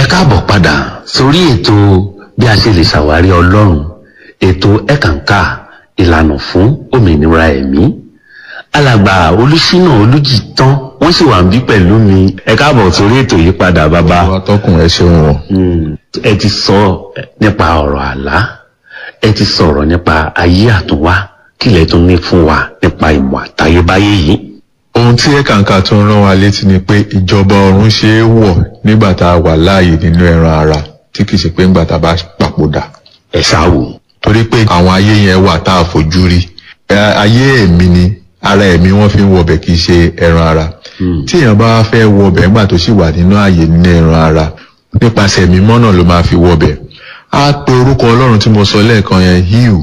ẹ káàbọ̀ padà sórí ètò bí a ṣe lè ṣàwárí ọlọ́run ètò ẹ̀kànká ìlànà fún òmìnira ẹ̀mí alàgbà olùṣínà olùjìtán wọ́n sì wà ń bí pẹ̀lú mi ẹ káàbọ̀ sórí ètò yìí padà bàbá Àwọn atọ́kùn ẹ ṣeun o. Mm, ẹ ti sọ nípa ọ̀rọ̀ àlá ẹ ti sọ̀rọ̀ nípa ayé àtúnwá kílẹ̀ tún ní fún wa nípa ìmọ̀ àtayébáyé yìí. Ohun tí ẹ̀kànkà tó ń rán wa létí ni pé ìjọba ọ̀run ṣe é wọ̀ nígbà tá a wà láàyè nínú ẹran ara tí kìí ṣe pé nígbà tá a bá papòdà. ẹ ṣáwò. Torí pé àwọn ayé yẹn wà tá a fojú rí. Ẹ, Ayé ẹ̀mí ni ara ẹ̀mí wọ́n fi ń wọbẹ̀ kìí ṣe ẹran ara. Tí èèyàn bá fẹ́ wọbẹ̀ nígbà tó sì wà nínú ààyè nínú ẹran ara nípasẹ̀ ẹ̀mí mọ́nà ló máa fi wọbẹ̀. Á pe orúkọ Ọlọ́run tí mo sọ lẹ́ẹ̀kan yẹn híù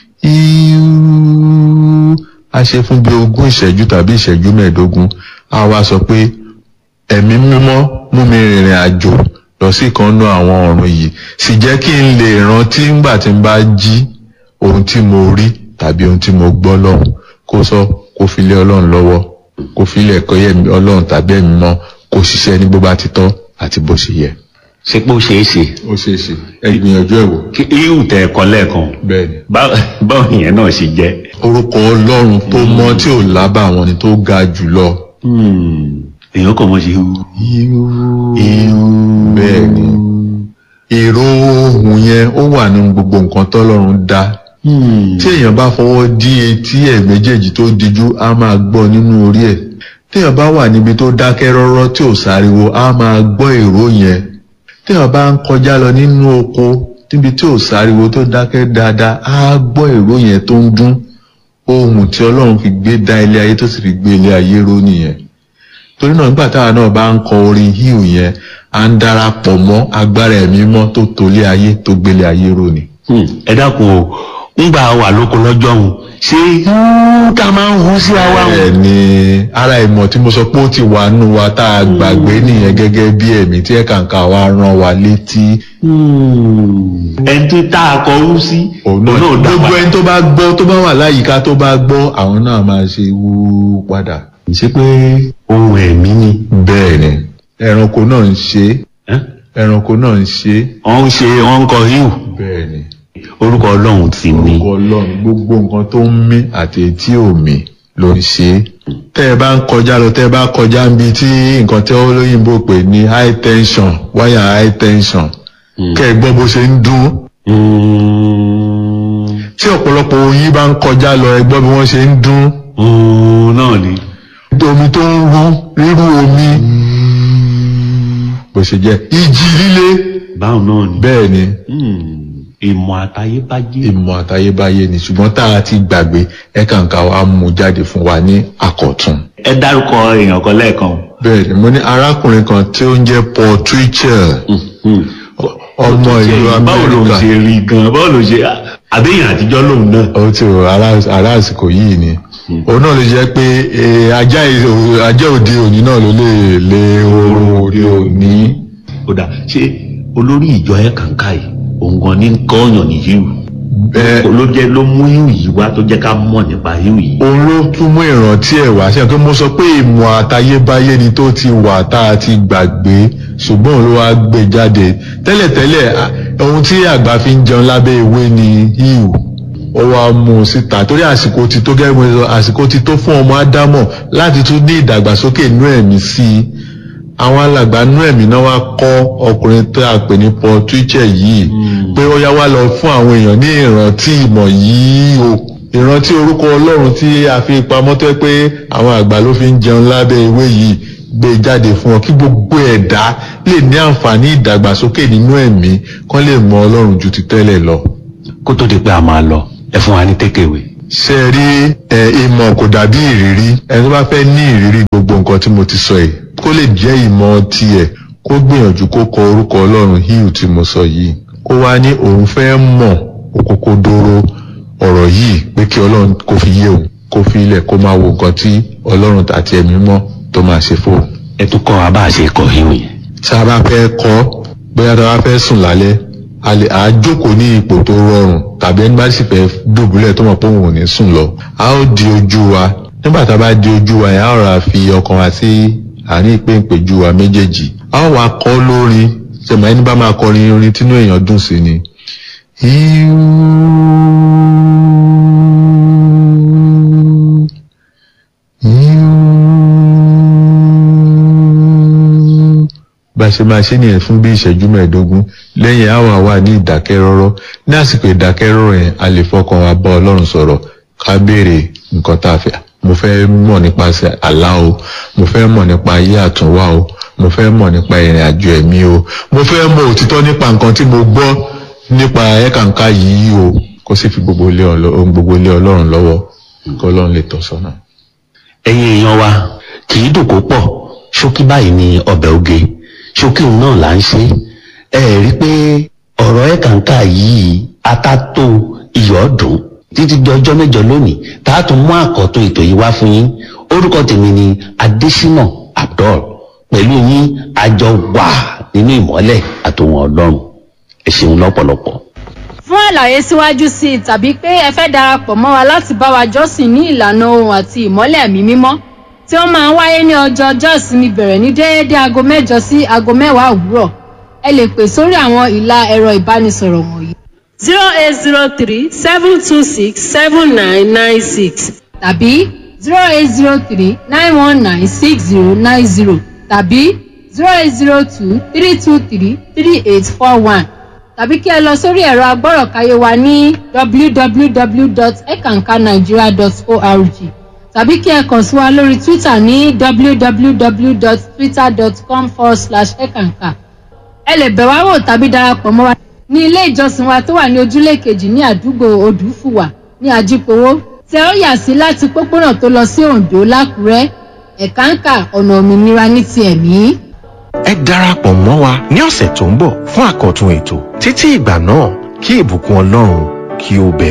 híù a ṣe fún bí ogún ìṣẹ́jú tàbí ìṣẹ́jú mẹ́ẹ̀ẹ́dógún a wá sọ pé ẹ̀mí mímọ́ mú mi rìnrìn àjò lọ sí kan nú àwọn ọ̀run yìí sì jẹ́ kí n lè rántí ńgbà tí n bá jí ohun tí mo rí tàbí ohun tí mo gbọ́ lọ́hùn kó sọ kó fi lé ọlọ́run lọ́wọ́ kó fi lé ẹ̀kọ́ yẹn ọlọ́run tàbí ẹ̀mí mọ́ kó ṣiṣẹ́ ní bó bá ti tọ́ àti bó ṣe yẹ. ṣé pé ó ṣeé ṣe ó ṣeé ṣe ẹ gbìyànjú ẹ wò. kí ihò tẹ ẹkọ lẹ́ẹ̀kan bẹ́ẹ̀ni. bá- báwo yẹn náà ṣe jẹ́. orúkọ ọlọ́run tó mọ́ tí ò lábàwọ́n ni tó ga jùlọ. Hmm, èèyàn kàn mọ́ ṣe ihò. bẹ́ẹ̀ ni èrò ohun yẹn ó wà nínú gbogbo nǹkan tọ́lọ́run dá tí èèyàn bá fọwọ́ dí etí ẹ̀ méjèèjì tó dijú á máa gbọ́ nínú orí ẹ̀ téèyàn bá wà níbi tó dákẹ́ rọ́rọ́ tí ò sáriwo á máa gbọ́ èrò yẹn téèyàn bá ń kọjá lọ nínú oko níbi tí ò sáriwo tó dákẹ́ dáadáa á gbọ́ èrò yẹn tó ń dún ohun tí ọlọ́run fi gbé dá ilé ayé tó sì fi gbé ilé ayé ró nìyẹn torí náà nígbà táwa náà bá ń kọ orin híù yẹn à ń darapọ̀ mọ́ agbára ẹ̀mí mọ́ tó tolé ayé tó gbélé ayé ró ni. Hmm, ẹ dákun o ńgbà wà lóko lọ́jọ́ òun ṣé ihò tá a máa ń hu sí àwa bẹ́ẹ̀ òun. ni ara ìmọ̀ tí mo sọ pé ó ti wà nù wa tá a gbàgbé nìyẹn gẹ́gẹ́ bí ẹ̀mí tí ẹ̀kàǹkà wa rán wa létí. ẹni tí tá a kọ hu sí òun náà gbogbo ẹni tó bá gbọ́ tó bá wà láyìíká tó bá gbọ́ àwọn náà máa ṣe wú padà. ṣé pé ohun ẹ̀mí ni. bẹ́ẹ̀ ni ẹranko náà ń ṣe ẹ́? ẹranko náà ń ṣe wọ́n ń ṣe wọ́n ń kọ ihò bẹ́ẹ̀ ni orúkọ ọlọ́run ti ní. orúkọ ọlọ́run gbogbo nǹkan tó ń mí àti etí òmí ló ń ṣe é. tẹ́ ẹ bá ń kọjá lọ tẹ́ ẹ bá kọjá ń bi tí nǹkan tí olóyìnbó pè ní high tension wáyà high tension kẹ́ ẹ gbọ́ bó ṣe ń dún. Hmm, tí ọ̀pọ̀lọpọ̀ oyin bá ń kọjá lọ ẹ gbọ́ bí wọ́n ṣe ń dún. hmm, náà ni. omi tó ń rú rírú omi bó ṣe jẹ́ ìjì líle báwọn náà ni. bẹ́ẹ̀ ni Hmm, ìmọ̀ àtayébáyé. ìmọ̀ àtayébáyé ni ṣùgbọ́n tá a ti gbàgbé ẹ̀ka nǹkan wa mú jáde fún wa ní àkọ̀tun. ẹ dárúkọ èèyàn kan lẹ́ẹ̀kan. bẹ́ẹ̀ ni mo ní arákùnrin kan tí ó ń jẹ́ Paul Twitchell Hmm. ọmọ ìlú báwo ló Amẹ́ríkà ṣe rí gan báwo ló ṣe àbẹ́yìn àtijọ́ lòun náà. ó ti rò ará- ará àsìkò yìí ni òun náà lè jẹ́ pé eh, ajá ì- ajá òde òní náà ló lè lé oorun òde òní. ó dà ṣé olórí ìjọ ẹ̀ kàǹkà yìí òun gan ní kọ́ọ̀yàn ní híù. Bẹ́ẹ̀ ló jẹ́ ló mú híù yìí wá tó jẹ́ ká mọ̀ nípa híù yìí. òun ló tún mú ìrántí ẹ̀ wá ṣe pé mo sọ pé ìmọ̀ àtayébáyé ni tó ti wà tá a ti gbàgbé ṣùgbọ́n òun ló wá gbé jáde tẹ́lẹ̀tẹ́lẹ̀ à, ohun tí àgbà fi ń jẹun lábẹ́ ewé ni híù ó wá mú un síta torí àsìkò ti tó gẹ́gẹ́ bí mo sọ àsìkò ti tó fún ọmọ ádámọ̀ láti tún ní ìdàgbàsókè inú ẹ̀mí sí i àwọn alàgbà inú ẹ̀mí náà wá kọ́ ọkùnrin tó a pè ní Paul Twitchell yìí pé ó yá wá lọ fún àwọn èèyàn ní ìrántí ìmọ̀ yìí o ìrántí orúkọ Ọlọ́run tí a fi pamọ́ tó yẹ pé àwọn àgbà ló fi ń jẹun lábẹ́ ewé yìí gbé jáde fún ọ kí gbogbo ẹ̀dá lè ní àǹfààní ìdàgbàsókè nínú ẹ̀mí kán lè mọ Ọlọ́run ju ti tẹ́lẹ̀ lọ. kó tó di pé a máa lọ ẹ fún wa ní tékèwé. ṣe rí ẹ ìmọ̀ kò dàbí ìrírí ẹni tó bá fẹ́ ní ìrírí gbogbo nǹkan tí mo ti sọ yìí kó lè jẹ́ ìmọ̀ tiẹ̀ kó gbìyànjú kó kọ orúkọ ọlọ́run híù tí mo sọ yìí kó wá ní òun fẹ́ mọ̀ òkòkòdoro ọ̀rọ̀ yìí pé kí ọlọ́run kó fi yé òun kó fi ilẹ̀ kó máa wo nǹkan tí ọlọ́run àti ẹ̀mí mọ́ tó máa ṣe fóun. ẹ tún kọ́ wa bá a ṣe kọ híù yẹn. tí a bá fẹ́ kọ́ bóyá tí a bá fẹ́ sùn lálẹ́ a lè à á jókòó ní ipò tó rọrùn tàbí ẹni bá sì fẹ́ dùbúlẹ̀ tó mọ̀ pé òun ò ní sùn lọ a ó di ojú wa nígbà tá a bá di ojú wa yẹn a ó ra fi ọkàn wa sí àárín ìpéǹpéjú wa méjèèjì a ó wá kọ́ lórin ṣẹ̀mọ̀ ẹni bá máa kọrin orin tínú èèyàn dùn sí ni. Iu, iu. bá a ṣe máa ṣe nìyẹn fún bí ìṣẹ́jú mẹ́ẹ̀ẹ́dógún lẹ́yìn àwọn àwa ní ìdákẹ́rọ́rọ́ ní àsìkò ìdákẹ́rọ́rọ́ yẹn a lè fọkàn wa bá ọlọ́run sọ̀rọ̀ ká béèrè nǹkan tá a fẹ́ mo fẹ́ mọ̀ nípasẹ̀ àlá o mo fẹ́ mọ̀ nípa ayé àtúnwá o mo fẹ́ mọ̀ nípa ìrìn àjò ẹ̀mí o mo fẹ́ mọ̀ òtítọ́ nípa nǹkan tí mo gbọ́ nípa ẹ̀kànká yìí o kó sì fi gbogbo ilé ọlọ- ohun gbogbo ilé ọlọ́run lọ́wọ́ kó ọlọ́run lè tọ́ sọ́nà. ẹ̀yin èèyàn wa kì í dùn kó pọ̀ ṣókí báyìí ni ọbẹ̀ oge ṣókí òun náà là ń ṣe ẹ rí i pé ọ̀rọ̀ ẹ̀ kàńkà yìí atátó iyọ̀ dùn títí di ọjọ́ mẹ́jọ lónìí tá a tún mú àkọ́tún ètò yìí wá fún yín orúkọ tèmi ni adésínà abdul pẹ̀lú yín àjọ wà nínú ìmọ́lẹ̀ àtòwọn ọlọ́run ẹ ṣeun lọ́pọ̀lọpọ̀. fún àlàyé síwájú sí i tàbí pé ẹ fẹ́ darapọ̀ mọ́ wa láti bá wa jọ́sìn ní ìlànà ohun àti ìmọ́lẹ̀ ẹ̀mí mímọ́ tí ó máa ń wáyé ní ọjọ́ ọjọ́ ìsinmi bẹ̀rẹ̀ ní déédéé aago mẹ́jọ sí aago mẹ́wàá òwúrọ̀ ẹ lè pè sórí àwọn ìlà ẹ̀rọ ìbánisọ̀rọ̀ wọ̀nyí zero eight zero three seven two six seven nine nine six tàbí zero eight zero three nine one nine six zero nine zero tàbí zero eight zero two three two three three eight four one tàbí kí ẹ lọ sórí ẹ̀rọ agbọ́rọ̀káyé wa ní www.ekankanigeria.org tàbí kí ẹ kàn sí wa lórí twitter ní www.twitter.com forward slash ekanka ẹ lè bẹ̀ wá wò tàbí darapọ̀ mọ́ wa ní ilé ìjọsìn wa tó wà ní ojúlé kejì ní àdúgbò odùfùwà ní ajípowó tẹ ó yà sí láti pópónà tó lọ sí oǹdó lákùrẹ́ ẹ̀káǹkà ọ̀nà òmìnira ní ti ẹ̀mí. ẹ darapọ̀ mọ́ wa ní ọ̀sẹ̀ tó ń bọ̀ fún àkọ́tún ètò títí ìgbà náà kí ìbùkún ọlọ́run kí ó bẹ̀